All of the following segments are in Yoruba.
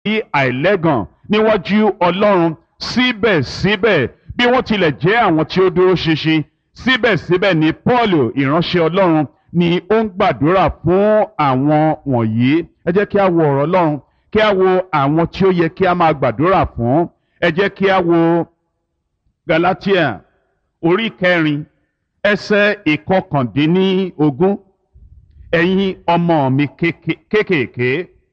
àìlẹ́gàn níwájú ọlọ́run síbẹ̀síbẹ̀ bí wọ́n tilẹ̀ jẹ́ àwọn tí ó dúró ṣinṣin síbẹ̀síbẹ̀ ni paul ìránṣẹ́ ọlọ́run ni ó ń gbàdúrà fún àwọn wọ̀nyí ẹ jẹ́ kí a wo ọ̀rọ̀ ọlọ́run kí a wo àwọn tí ó yẹ kí a máa gbàdúrà fún ẹ jẹ́ kí a wo galatia orí kẹrin ẹsẹ̀ ìkọkàndínlógún ẹ̀yin ọmọ mi kéékèèké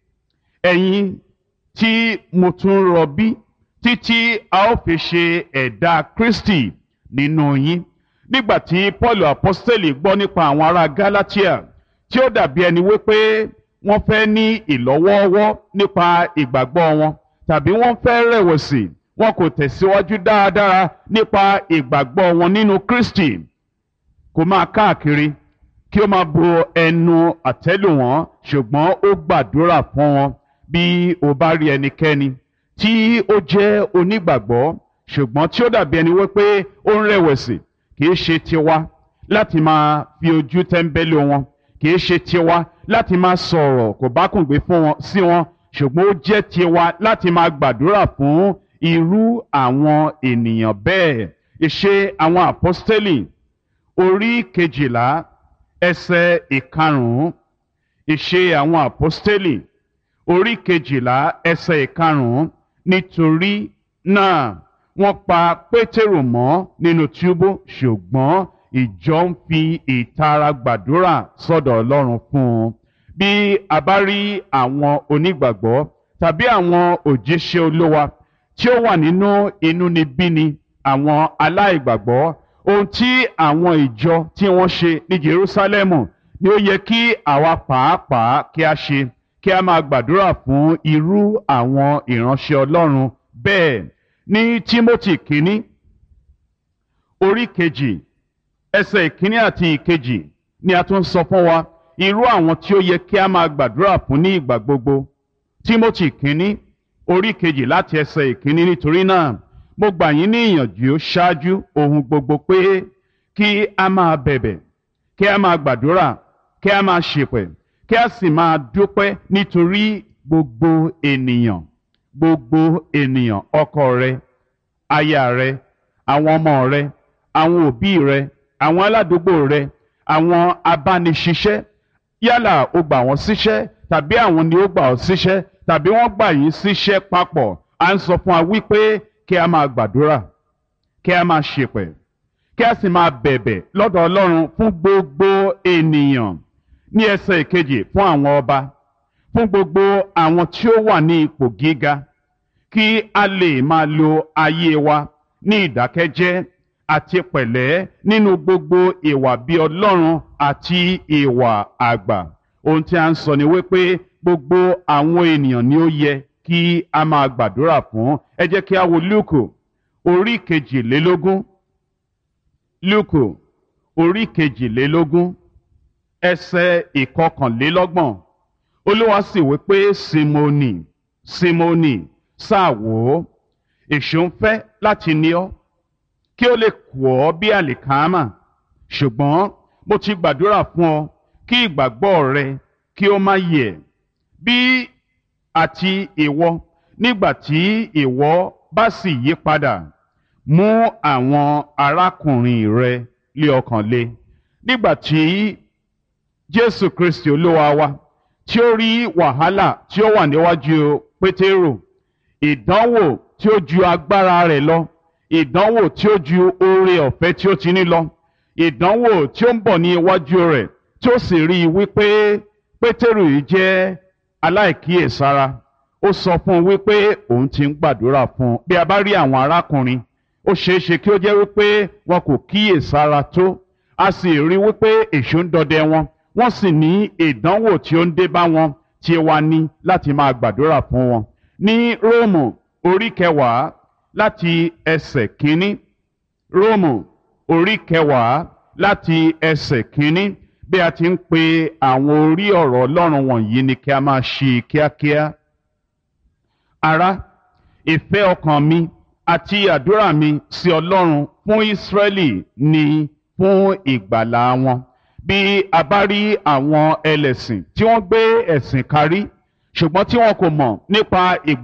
ẹ̀yin tí mo tún rọbí títí a ó fi ṣe ẹ̀dá kristi nínú yín nígbà tí paul apostoli gbọ́ nípa àwọn ará galatia tí ó dàbí ẹni wípé wọ́n fẹ́ ní ìlọ́wọ́ọ́wọ́ nípa ìgbàgbọ́ wọn tàbí wọ́n fẹ́ rẹ̀wẹ̀sì wọn kò tẹ̀síwájú dáadáa nípa ìgbàgbọ́ wọn nínú kristi kò máa káàkiri kí ó máa bo ẹnu àtẹ́lù wọn ṣùgbọ́n ó gbàdúrà fún wọn bí o bá rí ẹnikẹ́ni tí ó jẹ́ onígbàgbọ́ ṣùgbọ́n tí ó dàbí ẹni wípé ó ń rẹ̀wẹ̀sì kì í ṣe tiwa láti máa fi ojú tẹ́ńbẹ́lú wọn kì í ṣe tiwa láti máa sọ̀rọ̀ kò bá kùn gbé fún wọn sí wọn ṣùgbọ́n ó jẹ́ tiwa láti máa gbàdúrà fún irú àwọn ènìyàn bẹ́ẹ̀ ìṣe àwọn àpọ́stélì orí kejìlá ẹsẹ̀ ìkarùn-ún ìṣe àwọn àpọ́stélì orí kejìlá ẹsẹ̀ ìkarùn-ún nítorí náà wọ́n pa pétérù mọ́ nínú túbú ṣùgbọ́n ìjọ ń fi ìtara gbàdúrà sọ́dọ̀ ọlọ́run fún un bí a bá rí àwọn onígbàgbọ́ tàbí àwọn òjíṣẹ́ olówa tí ó wà nínú inúnibíni àwọn aláìgbàgbọ́ ohun tí àwọn ìjọ tí wọ́n ṣe ní Jerúsálẹ́mù ni ó yẹ kí àwa pàápàá kí a ṣe kí a máa gbàdúrà fún irú àwọn ìránṣẹ́ Ọlọ́run bẹ́ẹ̀ ní Tímótì kínní orí kejì ẹsẹ̀ ìkíní àti ìkejì ni a tún sọ fún wa irú àwọn tí ó yẹ kí a máa gbàdúrà fún ní ìgbà gbogbo Tímótì kínní orí kejì láti ẹsẹ̀ ìkíní nítorí náà mo gbà yín ní ìyànjú ṣáájú ohun gbogbo pé kí a máa bẹ̀bẹ̀ kí a máa gbàdúrà kí a máa ṣèpẹ̀ kí a sì máa dúpẹ́ nítorí gbogbo ènìyàn gbogbo ènìyàn ọkọ rẹ aya rẹ àwọn ọmọ rẹ àwọn òbí rẹ àwọn aládùúgbò rẹ àwọn abániṣiṣẹ́ yálà o gbà wọ́n síṣẹ́ tàbí àwọn ni ó gbà ọ́ síṣẹ́ tàbí wọ́n gbà yín síṣẹ́ papọ̀ à ń sọ fún wa wípé kí a máa gbàdúrà kí a máa ṣèpẹ̀ kí a sì máa bẹ̀bẹ̀ lọ́dọ̀ Ọlọ́run fún gbogbo ènìyàn ní ẹsẹ̀ ìkejì fún àwọn ọba fún gbogbo àwọn tí ó wà ní ipò gíga kí a lè máa lo ayé wa ní ìdákẹ́jẹ́ àti pẹ̀lẹ́ nínú gbogbo ìwà bí Ọlọ́run àti ìwà àgbà ohun tí a ń sọ ni wípé gbogbo àwọn ènìyàn ni ó yẹ kí a máa gbàdúrà fún ẹ jẹ́ kí a wo Lúùkù orí kejìlélógún Lúùkù orí kejìlélógún ẹsẹ̀ ìkọkànlélọ́gbọ̀n Olúwa sì wí pé Símónì Símónì sáà wò ó èṣù ń fẹ́ láti ní ọ kí ó lè kù ọ́ bí àlìkámà ṣùgbọ́n mo ti gbàdúrà fún ọ kí ìgbàgbọ́ rẹ kí ó má yẹ̀ bí àti ìwọ nígbà tí ìwọ bá sì yí padà mú àwọn arákùnrin rẹ lé ọkàn le nígbà tí Jésù Kristi Olúwa wa tí ó rí wàhálà tí ó wà níwájú Pétérù ìdánwò tí ó ju agbára rẹ̀ lọ ìdánwò tí ó ju oore ọ̀fẹ́ tí ó ti ní lọ ìdánwò tí ó ń bọ̀ ní iwájú rẹ̀ tí ó sì rí i wípé Pétérù yìí jẹ́ aláìkíyèsára ó sọ fún un wípé òun ti ń gbàdúrà fún un bí a bá rí àwọn arákùnrin ó ṣeé ṣe kí ó jẹ́ wípé wọn kò kíyèsára tó a sì rí wípé èṣù ń dọdẹ wọn wọ́n sì ní ìdánwò tí ó ń dé bá wọn tí wàá ní láti máa gbàdúrà fún wọn ní Róòmù orí kẹwàá láti ẹsẹ̀ kínní Róòmù orí kẹwàá láti ẹsẹ̀ kínní bí a ti ń pe àwọn orí ọ̀rọ̀ Ọlọ́run wọ̀nyí ni kí a máa ṣe kíákíá. Ará ìfẹ́ ọkàn mi àti àdúrà mi sí Ọlọ́run fún Ísírẹ́lì ni fún ìgbàlà wọn. Bí a bá rí àwọn ẹlẹ́sìn tí wọ́n gbé ẹ̀sìn kárí ṣùgbọ́n tí wọn kò mọ̀ nípa ìgbà.